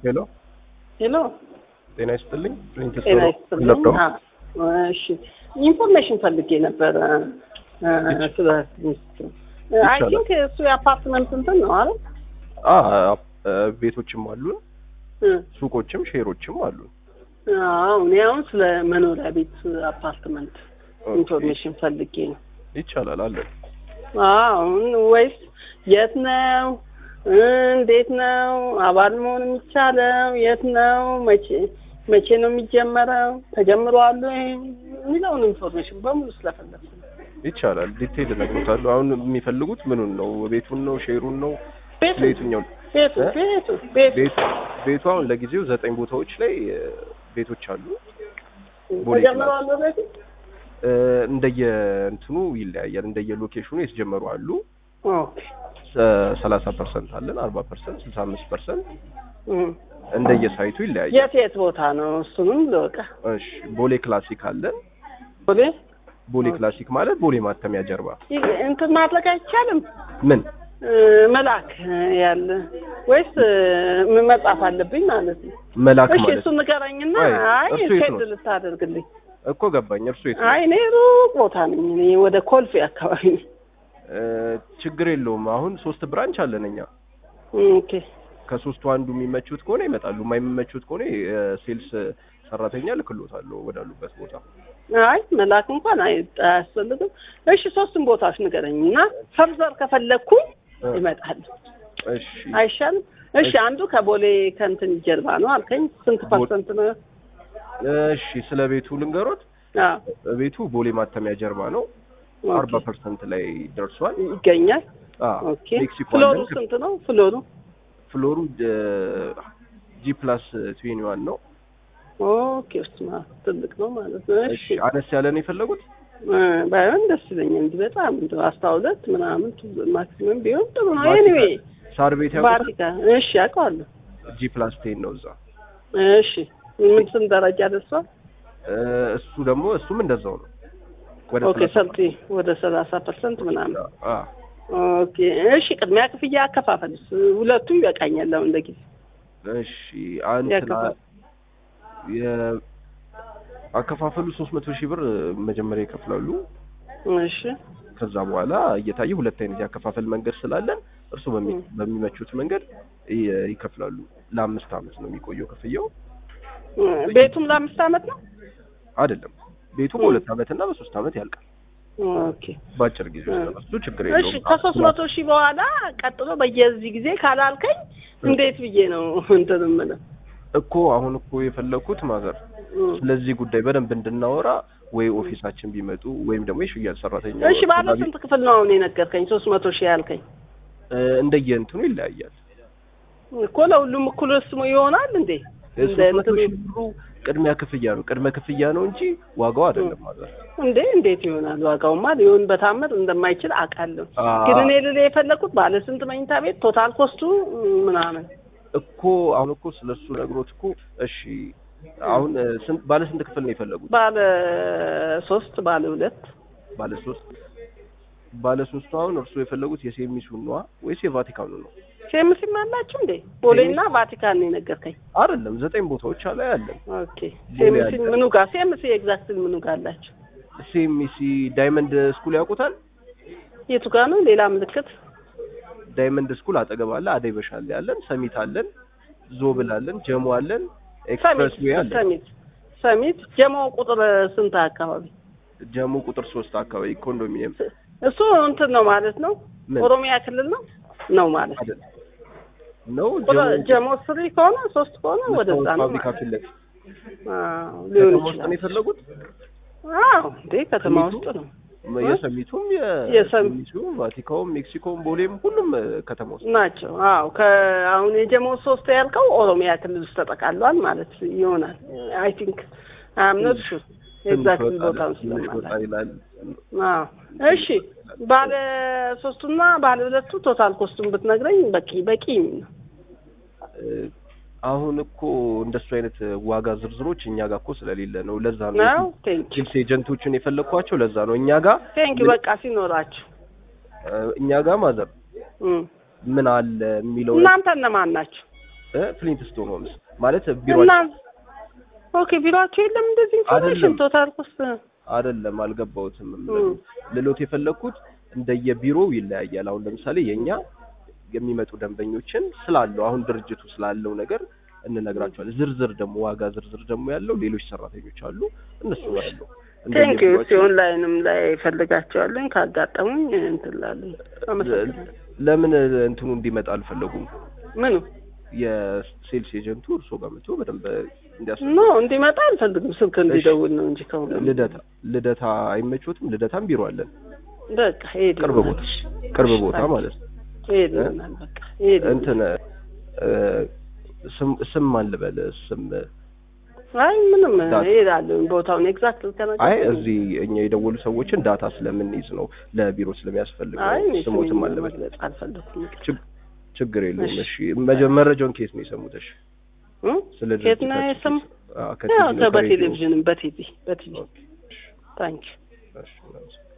ሄሎ ሄሎ ጤና ይስጥልኝ። ፕሪንት ጤና ይስጥልኝ። አዎ፣ እሺ ኢንፎርሜሽን ፈልጌ ነበረ እ፣ ስለ ሚኒስትሩ አይ ይቻላል። ቲንክ እሱ የአፓርትመንት እንትን ነው አይደል? ቤቶችም አሉን፣ እ፣ ሱቆችም ሼሮችም አሉን። አዎ እኔ አሁን ስለ መኖሪያ ቤት አፓርትመንት ኦኬ፣ ኢንፎርሜሽን ፈልጌ ነው። ይቻላል አለን። አሁን ወይስ የት ነው እ፣ እንዴት ነው አባል መሆን የሚቻለው? የት ነው? መቼ መቼ ነው የሚጀመረው? ተጀምሯል ወይ የሚለውን ኢንፎርሜሽን በሙሉ ስለፈለግኩ ነው። ይቻላል። ዲቴይል እነግሮታለሁ። አሁን የሚፈልጉት ምኑን ነው? ቤቱን ነው? ሼሩን ነው? ቤቱ ለየትኛው? ቤቱ እ? ቤቱ ቤቱ ቤቱ ቤቱ አሁን ለጊዜው ዘጠኝ ቦታዎች ላይ እ፣ ቤቶች አሉ። ቦሌ ተጀምሯል ቤቱ እ፣ እንደየ እንትኑ ይለያያል። እንደየ ሎኬሽኑ የተጀመሩ አሉ። ኦኬ ሰላሳ ፐርሰንት አለን፣ አርባ ፐርሰንት፣ ስልሳ አምስት ፐርሰንት እም። እንደየ ሳይቱ ይለያያል። የት የት ቦታ ነው? እሱንም ልወቀ እሺ ቦሌ ክላሲክ አለን። ቦሌ ቦሌ ክላሲክ ማለት ቦሌ ማተሚያ ጀርባ ይህ እንትን ማድረግ አይቻልም ምን እ፣ መላክ ያለ ወይስ እ፣ መጻፍ አለብኝ ማለት ነው? መላክ እሺ ማለት እሱ ንገረኝና አይ፣ አይ እርሱ የት ሴት ነው? ልታደርግልኝ እኮ ገባኝ። እርሱ የት ነው? አይ እኔ ሩቅ ቦታ ነኝ። እኔ ወደ ኮልፌ አካባቢ ነኝ። እ፣ ችግር የለውም። አሁን ሶስት ብራንች አለን እኛ። ኦኬ ከሶስቱ አንዱ የሚመቹት ከሆነ ይመጣሉ፣ የማይመቹት ከሆነ ሴልስ ሰራተኛ ልክሎታለሁ ወዳሉበት ቦታ። አይ መላክ እንኳን አይ አያስፈልግም። እሺ ሶስቱም ቦታዎች ንገረኝ እና ፈርዘር ከፈለግኩኝ እ፣ ይመጣል። እሺ አይሻልም? እሺ አንዱ ከቦሌ ከእንትን ጀርባ ነው አልከኝ። ስንት ፐርሰንት ነው? እሺ፣ ስለ ቤቱ ልንገሮት። አዎ ቤቱ ቦሌ ማተሚያ ጀርባ ነው። ኦኬ። አርባ ፐርሰንት ላይ ደርሷል። ይገኛል። አዎ ኦኬ ሜክሲኮ ፍሎሩ አለን። ስንት ነው? ፍሎሩ ፍሎሩ ጂ ፕላስ ትዌኒ ዋን ነው። ኦኬ እሱማ ትልቅ ነው ማለት ነው። እሺ እሺ አነስ ያለ ነው የፈለጉት? እ፣ ባይሆን ደስ ይለኛል እንጂ በጣም እንደው አስራ ሁለት ምናምን ማክሲመም ቢሆን ጥሩ ነው። ቫቲካን- ኤኒዌይ ሳር ቤት ያውቁታል? ቫቲካን እሺ አውቀዋለሁ። ጂ ፕላስ ቴን ነው እዛ። እሺ ምን ስንት ደረጃ ደርሷል? እ፣ እሱ ደግሞ እሱም እንደዛው ነው። ወደ ኦኬ ሰላሳ ሰልቲ ወደ ሰላሳ ፐርሰንት ምናምን አ ኦኬ እሺ ቅድሚያ ክፍያ አከፋፈልስ ሁለቱ ይበቃኛል አሁን ለጊዜ እሺ አንተ ያከፋፈል አከፋፈሉ 300 ሺህ ብር መጀመሪያ ይከፍላሉ። እሺ ከዛ በኋላ እየታየ ሁለት አይነት ያከፋፈል መንገድ ስላለን እርሱ በሚ- ም። በሚመቹት መንገድ ይ- ይከፍላሉ። ለአምስት አመት ነው የሚቆየው ክፍያው እ፣ ቤቱም ለአምስት አመት ነው አይደለም። ቤቱ ም። በሁለት አመት እና በሶስት አመት ያልቃል። ኦኬ በአጭር ጊዜ ውስጥ ነው። እሱ ችግር እሺ የለውም። ከሶስት መቶ ሺህ በኋላ ቀጥሎ በየዚህ ጊዜ ካላልከኝ እንዴት ብዬ ነው እንትን የምለው እኮ አሁን እኮ የፈለኩት ማዘር እ። ስለዚህ ጉዳይ በደንብ እንድናወራ ወይ ኦፊሳችን ቢመጡ ወይም ደግሞ የሽያጭ ሰራተኛ እሺ ባለ ስንት ክፍል ነው አሁን የነገርከኝ? ሶስት መቶ ሺህ ያልከኝ እንደየእንትኑ ይለያያል። እኮ ለሁሉም እኩል ስሙ ይሆናል እንዴ? እንደ ሶስት መቶ እንትኑ ሺህ ብሩ ቅድሚያ ክፍያ ነው። ቅድመ ክፍያ ነው እንጂ ዋጋው አይደለም ማለት እንዴ እንዴት ይሆናል? ዋጋውማ ሊሆን በታምር እንደማይችል አውቃለሁ። አ- ግን እኔ ልል የፈለኩት ባለ ስንት መኝታ ቤት ቶታል ኮስቱ ምናምን እኮ አሁን እኮ ስለሱ ነግሮት እኮ እሺ አሁን እ፣ ስንት ባለ ስንት ክፍል ነው የፈለጉት? ባለ ሶስት ባለ ሁለት ባለ ሶስት ባለ ሶስቱ አሁን እርሱ የፈለጉት የሴሚሱን ነዋ ወይስ የቫቲካኑ ነው? ሴምሲም አላችሁ እንዴ? ቦሌና ቫቲካን ነው የነገርከኝ። አይደለም ዘጠኝ ቦታዎች አለ ያለን ኦኬ ሴምሲ ምኑ ጋር ሴምሲ ኤግዛክትሊ ምኑ ጋር አላችሁ? ሴሚሲ ዳይመንድ ስኩል ያውቁታል? የቱ ጋር ነው? ሌላ ምልክት ዳይመንድ ስኩል አጠገብ አለ። አደይ በሻሌ አለን፣ ሰሚት አለን፣ ዞብል አለን፣ ጀሞ አለን፣ ኤክስፕረስ ሰሚት ዌይ አለን። ሰሚት ሰሚት ጀሞ ቁጥር ስንት አካባቢ? ጀሞ ቁጥር ሶስት አካባቢ ኮንዶሚኒየም እሱ እንትን ነው ማለት ነው። ምን? ኦሮሚያ ክልል ነው ነው ማለት አይደል ነው ቁጥር ጀሞ ስሪ ከሆነ ሶስት ከሆነ ወደዛ መስታወት ነው ፋብሪካ ማለት ፊት ለፊት አዎ ሊሆን ከተማ ውስጥ ነው ይችላል። የፈለጉት። አዎ እንዴ ከተማ ሰሚቱ? ውስጥ ነው የሰሚቱም የሰም- የሰሚቱም ቫቲካውም ሜክሲኮም ቦሌም ሁሉም እ፣ ከተማ ውስጥ ናቸው። አዎ ከአሁን የጀሞ ሶስት ያልከው ኦሮሚያ ክልል ውስጥ ተጠቃሏል ማለት ይሆናል። አይ ቲንክ አምነት ሹ ኤግዛክትሊ ትንሽ ወጣ ቦታውን ትንሽ ወጣ ስለማላውቅ ይላል። አዎ እሺ ባለ ሶስቱና ባለ ሁለቱ ቶታል ኮስቱን ብትነግረኝ በቂ በቂ ነው። እ፣ አሁን እኮ እንደሱ አይነት ዋጋ ዝርዝሮች እኛ ጋር እኮ ስለሌለ ነው። ለዛ ነው ነው ቴንክ ዩ ሴልስ ኤጀንቶችን የፈለግኳቸው። ለዛ ነው እኛ ጋር ቴንክ ዩ በቃ ሲኖራችሁ እ፣ እኛ ጋር ማዘር እም። ምን አለ የሚለው እናንተ እነማን ናችሁ? እ ፍሊንትስቶን ሆምስ ማለት እና ቢሮአችን ኦኬ ቢሮአቸው የለም እንደዚህ ኢንፎርሜሽን አይደለም። ቶታል ኮስት አይደለም አልገባሁትም። እም። ልሎት የፈለግኩት እንደየቢሮው ይለያያል። አሁን ለምሳሌ የኛ የሚመጡ ደንበኞችን ስላለው አሁን ድርጅቱ ስላለው ነገር እንነግራቸዋለን። ዝርዝር ደግሞ ዋጋ ዝርዝር ደግሞ ያለው ሌሎች ሰራተኞች አሉ እነሱ ጋር ያለው ቴንክ ዩ እንደየቢሮአቸው- ኦንላይንም ላይ ፈልጋቸዋለኝ ካጋጠሙኝ እንትን እላለሁ። አመሰግናለሁ። ለምን እንትኑ እንዲመጣ አልፈለጉም? ምኑ የሴልስ ኤጀንቱ እርሶ ጋር መጥቶ በደንብ እንዲያስ ኖ እንዲመጣ አልፈልግም። ስልክ እንዲደውል ነው እንጂ ከሆነ ልደታ ልደታ አይመቾትም? ልደታም ቢሮ አለን። በቃ ሄድ ቅርብ ቦታ ቅርብ ቦታ ማለት ነው። ሄድ ይሆናል። በቃ ሄድ እንትን እ፣ ስም ስም ማን ልበል ስም አይ ምንም ዳት- ሄዳለሁ። ቦታውን ኤግዛክት ልተናገር አይ እዚህ እኛ የደወሉ ሰዎችን ዳታ ስለምንይዝ ነው ለቢሮ ስለሚያስፈልግ አይ ነው። እኔ ስሞትም ስሜን አለበት መግለጽ አልፈለኩም። ችግ- ችግር የለውም። እሺ። እሺ መጀ- መረጃውን ኬስ ነው የሰሙት? እሺ እም? ስለ ከየት ነው ድርጅታችን የሰሙ? ኬስ- አዎ፣ ከቲቪ ያው ነው፣ ከሬዲዮ። በቴሌቪዥንም በቲቪ በቲቪ ኦኬ፣ ታንክ እሺ፣ እሺ